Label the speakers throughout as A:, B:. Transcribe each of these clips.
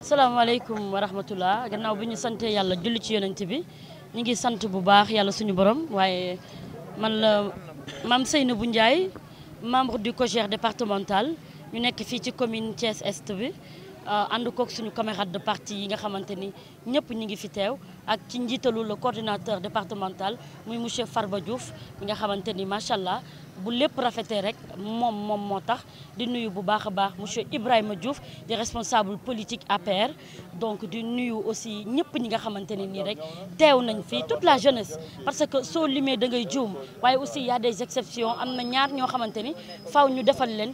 A: salaamaaleykum wa rahmatullah gannaaw bi ñu sante yàlla julli ci yonent bi ñu ngi sant bu baax yàlla suñu borom waaye man la Mame Seynabou Ndiaye membre du COJER départemental ñu nekk fii ci commune Thiès Est bi ànd kook suñu camarade de parti yi nga xamante ni ñëpp ñu ngi fi teew ak ci njiitalu le coordinateur départemental muy monsieur Farba Diouf mi nga xamante ni macha allah bu lépp rafetee rek moom moom moo tax di nuyu bu baax a baax monsieur Ibrahima Diouf di responsable politique APR donc di nuyu aussi ñëpp ñi nga xamante ne nii rek teew nañ fii toute la jeunesse parce que soo limee da ngay juum waaye aussi y a des exceptions am na ñaar ñoo xamante ni faw ñu defal leen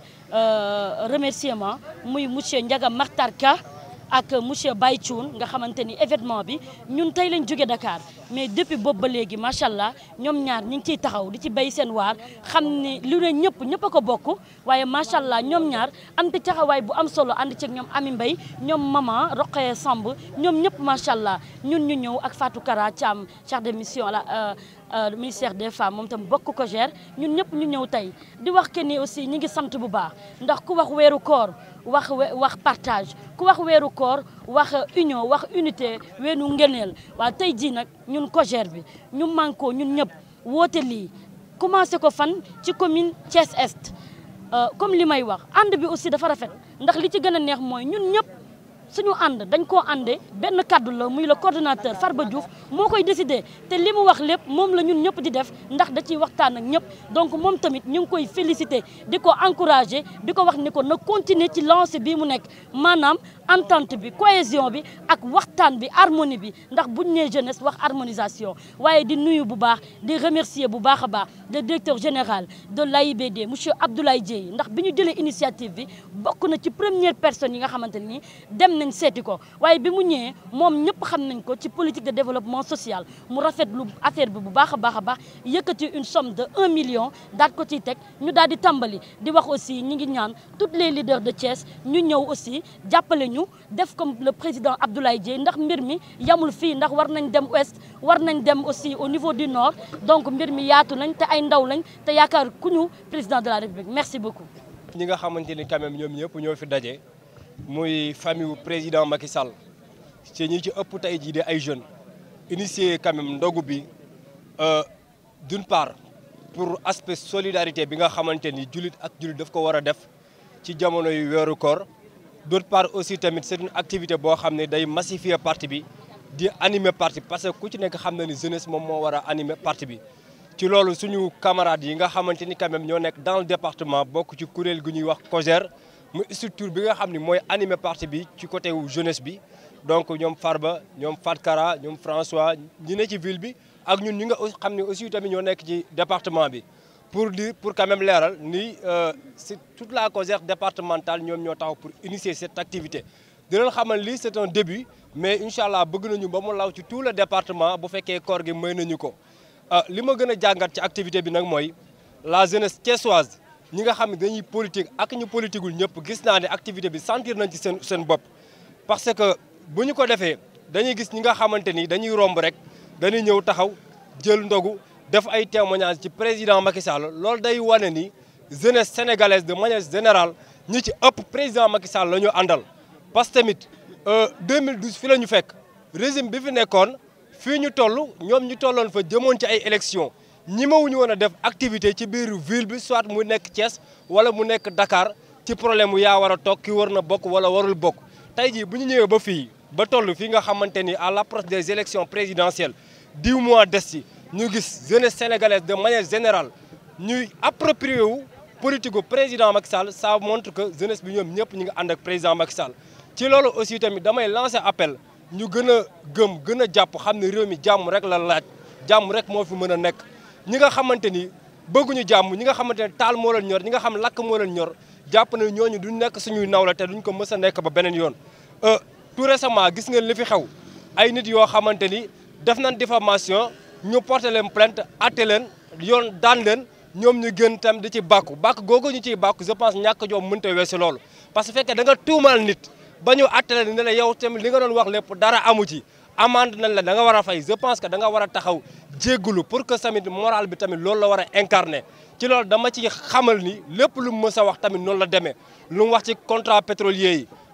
A: remerciement muy monsieur Ndiaga Martar Ka ak monsieur Baye Thioune nga xamante ni événement bi ñun tey lañ jóge Dakar mais depuis boobu ba léegi macha allah ñoom ñaar ñu ngi ciy taxaw di ci béy seen waar xam ni lu ne ñëpp ñëpp a ko bokk waaye macha allah ñoom ñaar am ci taxawaay bu am solo ànd ceeg ñoom Ami Mbaye ñoom maman Roqee Samb ñoom ñëpp macha allah ñun ñu ñëw ak Fatou Kara Thiam chef de mission à la ministère des femmes moom tam bokk ko gère ñun ñëpp ñu ñëw tey di wax que ni aussi ñi ngi sant bu baax ndax ku wax weeru koor wax wax partage ku wax weeru koor wax union wax unité weenu ngeneel waaw tey jii nag ñun COJER bi ñu manko ñun ñëpp woote lii commencé ko fan ci commune Thiès Est comme li may wax ànd bi aussi dafa rafet ndax li ci gën a neex mooy ñun ñëpp suñu ànd dañ koo àndee benn kaddu la muy le coordonnateur Farba Diouf moo koy décidé te li mu wax lépp moom la ñun ñëpp di def ndax da ciy waxtaan ak ñëpp donc moom tamit ñu ngi koy félicité di ko encouragé di ko wax ni ko na continuer ci lancé bii mu nekk maanaam entente bi cohésion bi ak waxtaan bi harmonie bi ndax buñ nee jeunesse wax harmonisation waaye di nuyu bu baax di remercier bu baax a baax le directeur général de l'AIBD monsieur Abdoulaye Dieye ndax bi ñu jëlee initiative bi bokk na ci première personne yi nga xamante ni dem nañ seeti ko waaye bi mu ñëwee moom ñëpp xam nañ ko ci politique de développement social mu rafetlu affaire bi bu baax a baax a baax yëkkati une somme de 1 million daal ko ciy teg ñu daal di tàmbali di wax aussi ñi ngi ñaan toutes les leaders de Thiès ñu ñëw aussi jàppale ñu def comme le président Abdoulaye Dieye ndax mbir mi yamul fii ndax war nañ dem ouest war nañ dem aussi au niveau du nord donc mbir mi yaatu nañ te ay ndaw lañ te yaakaar ku ñu président de la république merci beaucoup.
B: ñi nga xamante ni quand même ñoom ñëpp ñoo fi daje. muy famille wu président Macky Sall ci ñi ci ëpp tey jii de ay jeunes initié quand même ndogu bi d'une part pour aspect solidarité bi nga xamante ni jullit ak jullit daf ko war a def ci jamono yu weeru koor d'autre part aussi tamit c'est une activité boo xam ne day massifier parti bi di animer parti parce que ku ci nekk xam na ni jeunesse moom moo war a animer parti bi ci loolu suñu camarades yi nga xamante ni quand même ñoo nekk dans le département bokk ci kuréel gu ñuy wax COJER mu structure bi nga xam ni mooy animer parti bi ci côté wu jeunesse bi donc ñoom Farba ñoom Fatkara ñoom François ñi ne ci ville bi ak ñun ñi nga xam ne aussi tamit ñoo nekk ci département bi pour dire pour quand même leeral ni c'est toute la COJER départementale ñoom ñoo taxaw pour initier cette activité di leen xamal lii c'est un début mais incha allah bëgg nañu ba mu law ci tout le département bu fekkee koor gi may nañu ko li ma gën a jàngat ci activité bi nag mooy la jeunesse thiessoise ñi nga xam ne dañuy politique ak ñu politiqueul ñëpp gis naa ne activité bi sentir nañ ci seen seen bopp parce que bu ñu ko defee dañuy gis ñi nga xamante ni dañuy romb rek dañuy ñëw taxaw jël ndogu def ay témoignages ci président Macky Sall loolu day wane ni jeunesse sénégalaise de manière générale ñi ci ëpp président Macky Sall la ñu àndal. parce que tamit 2012 fi la ñu fekk régime bi fi nekkoon fii ñu toll ñoom ñu tolloon fa jëmoon ci ay élections. ñi mawuñu woon a def activité ci biir ville bi soit mu nekk Thiès wala mu nekk Dakar ci problème mu yaa war a toog ki war na bokk wala warul bokk tey jii bu ñu ñëwee ba fii ba toll fii nga xamante ni à l'approche des élections présidentielles dix mois des ci ñu gis jeunesse sénégalaise de manière générale ñuy approprier wu politique gu président Macky Sall ça montre que jeunesse bi ñoom ñëpp ñu ngi ànd ak président Macky Sall ci loolu aussi tamit damay lancer appel ñu gën a gëm gën a jàpp xam ne réew mi jàmm rek la laaj jàmm rek moo fi mën a nekk ñi nga xamante ni bëgguñu jàmm ñi nga xamante ne taal moo leen ñor ñi nga xam lakk moo leen ñor jàpp na ñooñu duñ nekk suñuy nawla te duñ ko mës a nekk ba beneen yoon tout récemment gis ngeen li fi xew ay nit yoo xamante ni def nañ diffamation ñu porté leen plainte atte leen yoon daan leen ñoom ñu gën tam di ci bàkku bàkk googu ñu ciy bàkku je pense ñàkk joom mënta weesu loolu parce que fekkee da nga tuumal nit ba ñu atte leen ne la yow tamit li nga doon wax lépp dara amu ci amende nañ la da nga war a fay je pense que da nga war a taxaw jéggulu pour que tamit moral bi tamit loolu la war a incarner ci loolu dama ci xamal ni lépp lu mu mës a wax tamit noonu la demee lu mu wax ci contrat pétrolier yi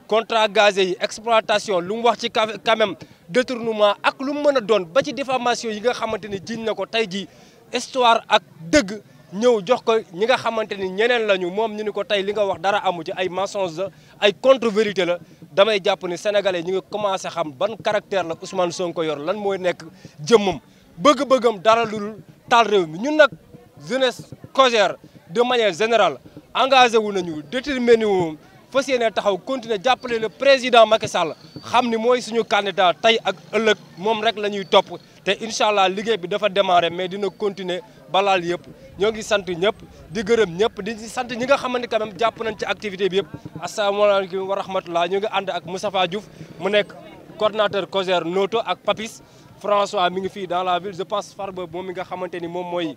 B: contrat gazé yi exploitation lu mu wax ci quand même détournement ak lu mu mën a doon ba ci diffamation yi nga xamante ni jiñ na ko tey jii histoire ak dëgg ñëw jox ko ñi nga xamante ni ñeneen lañu moom ñu ni ko tey li nga wax dara amu ci ay mensonge la ay contre vérité la damay jàpp ni sénégalais ñi nga commencé xam ban caractère la Ousmane Sonko yor lan mooy nekk jëmmam bëgg-bëggam dara lu taal réew mi ñun nag jeunesse cogère de manière générale engagé wu nañu déterminé wu fas yéene taxaw continuer jàppale le président Macky Sall xam ni mooy suñu candidat tey ak ëllëg moom rek la ñuy topp te incha allah liggéey bi dafa démarré mais dina continuer balaal yëpp ñoo ngi sant ñëpp di gërëm ñëpp di sant ñi nga xamante quand même jàpp nañ ci activité bi yëpp asalaamaaleykum wa rahmatullah ñu ngi ànd ak Moustapha Diouf mu nekk coordonnateur COJER Noto ak Papis François mi ngi fii dans la ville je pense Farba moom mi nga xamante ni moom mooy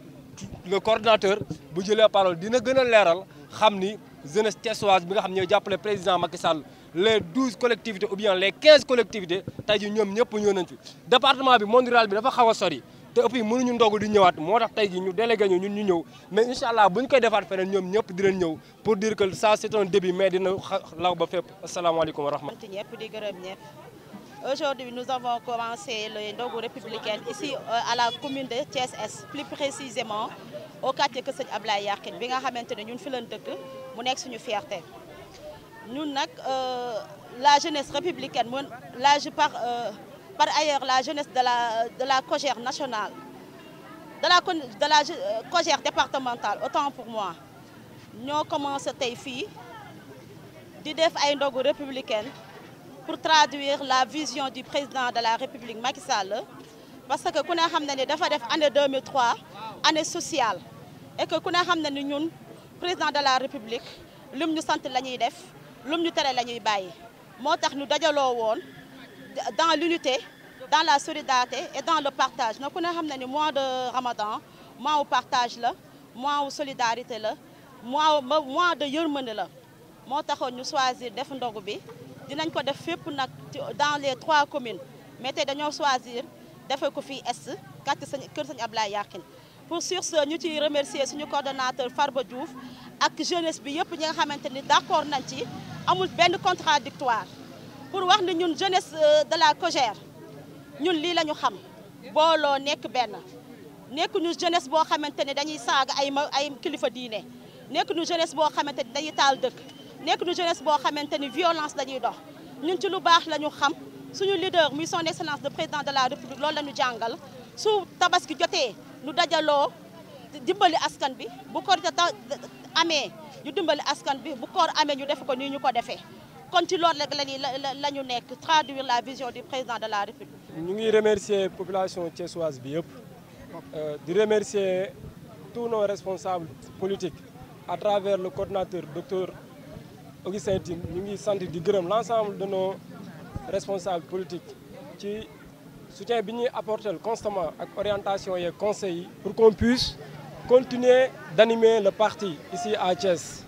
B: le coordonnateur bu jëlee parole dina gën a leeral xam ni jeunesse thiessoise bi nga xam ñooy jàppale président Macky Sall les douze collectivités ou bien les quinze collectivités tey ji ñoom ñëpp ñëw nañ fi département bi monde rural bi dafa xaw a sori te ëpp yi mënuñu ndogu di ñëwaat moo tax tey ji ñu délégué ñu ñun ñu ñëw mais incha allah bu ñu koy defaat feneen ñoom ñëpp dinañ ñëw pour dire que ça c'est un début mais dina law ba fépp asalaamaaleykum wa rahmatulah.
C: ñëpp di gërëm ñëpp aujourd'hui nous avons commencé le ndogu républicain ici à la commune de Thiès-Est plus précisément au quartier Kër Sëñ Ablaye Yakhine bi nga xamante ne ñun fi lañ dëkk mu nekk suñu fierté ñun nag la jeunesse républicaine mun la je par par ailleurs la jeunesse de la de la COJER nationale de la de la COJER départementale autant pour moi ñoo commencé tey fii di def ay ndogu républicaine pour traduire la vision du président de la République Macky Sall parce que ku ne xam na ni dafa def année 2003 année sociale et que ku ne xam na ni ñun président de la République lum ñu sant la ñuy def lum ñu tere la ñuy bàyyi moo tax ñu dajaloo woon dans l'unité dans la solidarité et dans le partage na ku ne xam na ni mois de Ramadan mois wu partage la mois wu solidarité la mois mois de yërmande la moo taxoon ñu choisir def ndogu bi dinañ ko def fépp nag dans les trois communes mais tey dañoo choisir defee ko fii est quartier sañ kër Sëñ Ablaye Yakhine pour sur ce ñu ciy remercier suñu coordonnateur Farba Diouf ak jeunesse bi yëpp ñi nga xamante ni d'accord nañ ci amul benn contradictoire pour wax ni ñun jeunesse de la COJER ñun lii la ñu xam booloo nekk benn nekk ñu jeunesse boo xamante ni dañuy saaga ay ma ay kilifa diine nekk ñu jeunesse boo xamante ni dañuy taal dëkk nekk ñu jeunesse boo xamante ni violence dañuy dox ñun ci lu baax la ñu xam suñu leader muy son excellence le président de la république loolu la ñu jàngal su tabaski jotee ñu dajaloo dimbali askan bi bu korite ta amee ñu dimbali askan bi bu koor amee ñu def ko nii ñu ko defee kon ci loolu rek lañuy la ñu nekk traduire la vision du président de la république
D: ñu ngi remercier population thiessoise bi yëpp di remercier tous nos responsables politiques à travers le coordinateur docteur Augustin Tine ñu ngi sant di gërëm l'ensemble de nos responsables politiques ci soutien bi ñuy apporter constamment ak orientation et conseils yi pour qu'on puisse continuer d'animer le parti ici à Thiès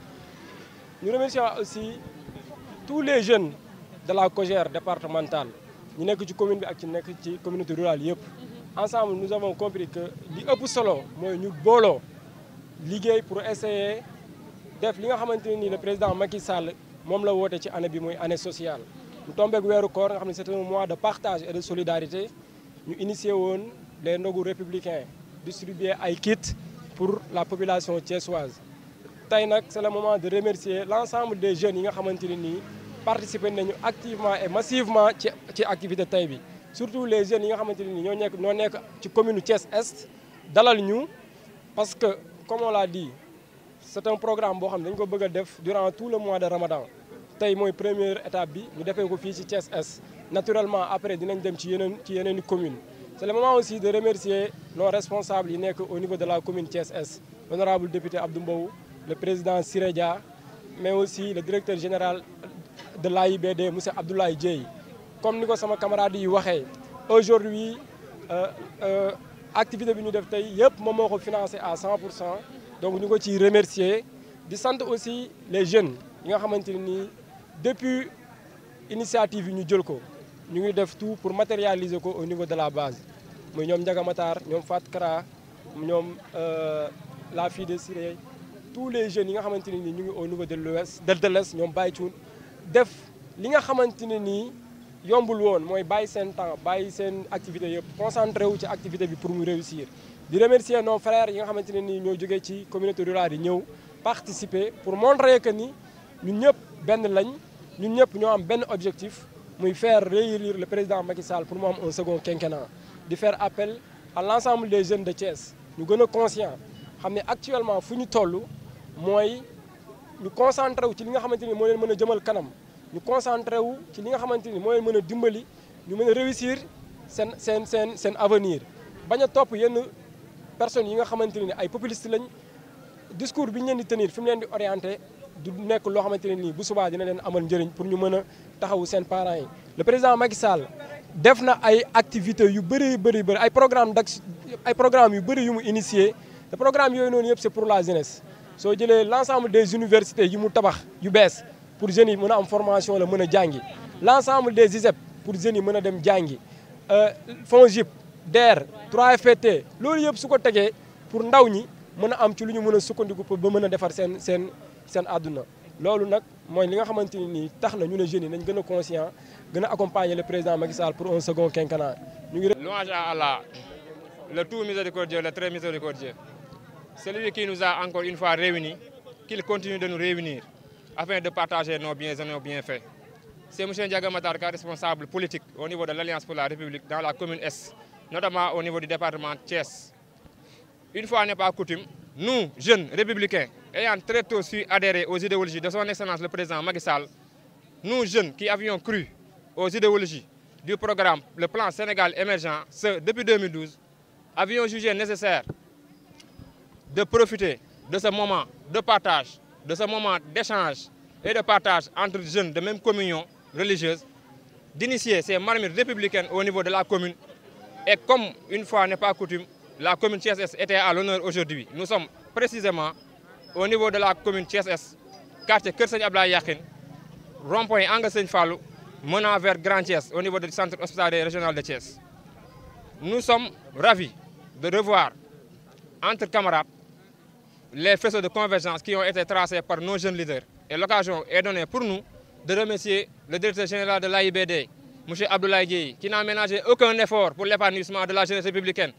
D: ñu remercions aussi tous les jeunes de la COJER départementale ñu nekk ci commune bi ak ci nekk ci communauté rurale yëpp ensemble nous avons compris que li ëpp solo mooy ñu booloo liggéey pour essayer def li nga xamante ne nii le président Macky Sall moom la woote ci année bi muy année sociale mu tombeek weeru koor nga xam ne c'est un mois de partage et de solidarité ñu initié woon les ndogu républicains distribuer ay kits pour la population thiessoise tey nag c'est le moment de remercier l'ensemble des jeunes yi nga xamante ne nii participer nañu activement et massivement ci ci activité tey bi surtout les jeunes yi nga xamante ne nii ñoo nekk ñoo nekk ci commune Thiès Est dalal ñu parce que comme on l'a dit c'est un programme boo xam ne dañu ko bëgg a def durant tout le mois de Ramadan tey mooy première étape bi ñu defee ko fii ci Thiès Est naturellement après dinañ dem ci yeneen ci yeneen i communes c'est le moment aussi de remercier nos responsables yi nekk au niveau de la commune Thiès Est l'honorable député Abdou Mbow le président Siré Dia mais aussi le directeur général de l'AIBD monsieur Abdoulaye Dieye comme ni ko sama camarade yi waxee aujourd'hui activité bi ñu def tey yëpp moom moo ko financé à 100 pour cent donc ñu ko ciy remercier di sant aussi les jeunes yi nga xamante ne nii depuis initiative yi ñu jël ko ñu ngi def tout pour matérialiser ko au niveau de la base muy ñoom Ndiaga Matar ñoom Fat Kara ñoom la fille de Siré tous les jeunes yi nga xamante ne nii ñu ngi au niveau de l'ouest de l'est ñoom Baye Thioune def li nga xamante ne nii yombul woon mooy bàyyi seen temps bàyyi seen activité yëpp concentré wu ci activité bi pour mu réussir di remercier nos frères yi nga xamante ne nii ñoo jógee ci communauté rurale yi ñëw participer pour montrer que ni ñun ñëpp benn lañ ñun ñëpp ñoo am benn objectif muy faire réélire le président Macky Sall pour mu am un second quinquennat di faire appel à l'ensemble des jeunes de Thiès ñu gën a conscient xam ne actuellement fu ñu toll mooy ñu concentré wu ci li nga xamante ni moo leen mën a jëmal kanam ñu concentré wu ci li nga xamante ni moo leen mën a dimbali ñu mën a réussir seen seen seen seen avenir bañ a topp yenn personnes yi nga xamante ni ay populistes lañ discours bi ñu leen di tenir fi mu leen di orienté du nekk loo xamante ne nii bu subaa dina leen amal njëriñ pour ñu mën a taxawu seen parents yi. le président Macky Sall def na ay activités yu bëri bëri bëri ay programme d'action ay programmes yu bëri yu mu initié te programme yooyu noonu yëpp c'est pour la jeunesse soo jëlee l'ensemble des universités yi mu tabax yu bees pour jeunes yi mën a am formation la mën a jàngi l'ensemble des ISEP pour jeunes yi mën a dem jàngi FONGIP DER 3FPT loolu yëpp su ko tegee pour ndaw ñi mën a am ci lu ñu mën a sukkandiku pour ba mën a defar seen seen seen àdduna loolu nag mooy li nga xamante ni nii tax na ñu ne jeunes yi nañ gën a conscient gën a accompagner le président Macky Sall pour un second quinquennat ñu ngi
E: Louange à Allah, le tout miséricordieux, le très miséricordieux. Celui qui nous a encore une fois réunis, qu'il continue de nous réunir afin de partager nos biens et nos bienfaits. C'est M. Ndiaga Matarka, responsable politique au niveau de l'Alliance pour la République dans la commune Est, notamment au niveau du département Thiès. Une fois n'est pas coutume, nous, jeunes républicains, ayant très tôt su adhérer aux idéologies de son Excellence le président Macky Sall, nous, jeunes qui avions cru aux idéologies du programme, le plan Sénégal émergent, ce, depuis 2012, avions jugé nécessaire de profiter de ce moment de partage, de ce moment d'échange et de partage entre jeunes de même communion religieuse, d'initier ces marmites républicaines au niveau de la commune. Et comme une fois n'est pas coutume, la commune TSS était à l'honneur aujourd'hui. Nous sommes précisément au niveau de la commune TSS, quartier Kerseng Abla Yakin, rond-point Angle Fallou, menant vers Grand Thiès au niveau du centre hospitalier régional de Thiès. Nous sommes ravis de revoir entre camarades les faisceaux de convergence qui ont été tracés par nos jeunes leaders. Et l'occasion est donnée pour nous de remercier le directeur général de l'AIBD, M. Abdoulaye Dieye, qui n'a ménagé aucun effort pour l'épanouissement de la jeunesse républicaine.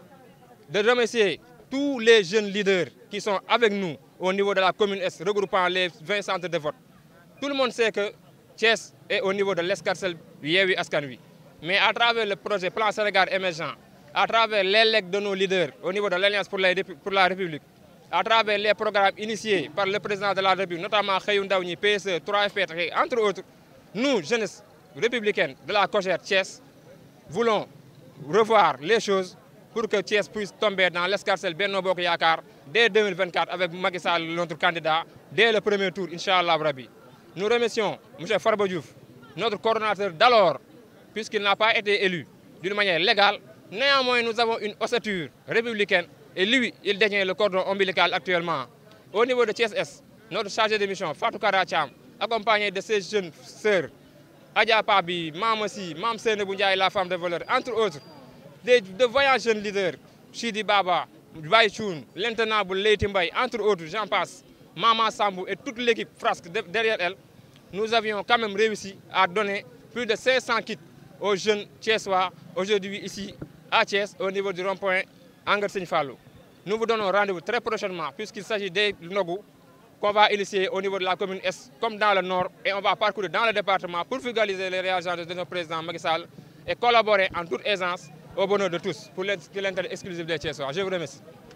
E: De remercier tous les jeunes leaders qui sont avec nous au niveau de la commune Est, regroupant les 20 centres de vote. Tout le monde sait que Thiès est au niveau de l'escarcelle Yewi Askanui. Mais à travers le projet Plan Sénégal émergent, à travers les legs de nos leaders au niveau de l'Alliance pour, pour, la République, à travers les programmes initiés par le président de la République, notamment Khayoun Daouni, PSE, 3FP, entre autres, nous, jeunesse républicaine de la Cogère Thiès, voulons revoir les choses pour que Thiès puisse tomber dans l'escarcelle Benno Bok Yakar dès 2024 avec Macky Sall, notre candidat, dès le premier tour, Inch'Allah Rabi. Nous remercions M. Farba Diouf, notre coordonnateur d'alors, puisqu'il n'a pas été élu d'une manière légale. Néanmoins, nous avons une ossature républicaine et lui, il détient le cordon ombilical actuellement. Au niveau de TSS, notre chargé de mission, Fatou Karacham, accompagné de ses jeunes sœurs, Adia Pabi, Mamassi, Mam Seneboundia et la femme de voleur, entre autres, des, de voyants jeunes leaders, Chidi Baba, Baïchoun, l'intenable Leiti Mbaye, entre autres, j'en passe, Mama Sambou et toute l'équipe frasque derrière elle, nous avions quand même réussi à donner plus de 500 kits aux jeunes Thiessois, aujourd'hui ici à Thiès, au niveau du rond-point Anger Fallou. Nous vous donnons rendez-vous très prochainement, puisqu'il s'agit des Nogou, qu'on va initier au niveau de la commune Est, comme dans le Nord, et on va parcourir dans le département pour fugaliser les réagents de notre président Macky Sall et collaborer en toute aisance au bonheur de tous pour l'intérêt exclusif des Thiessois. Je vous remercie.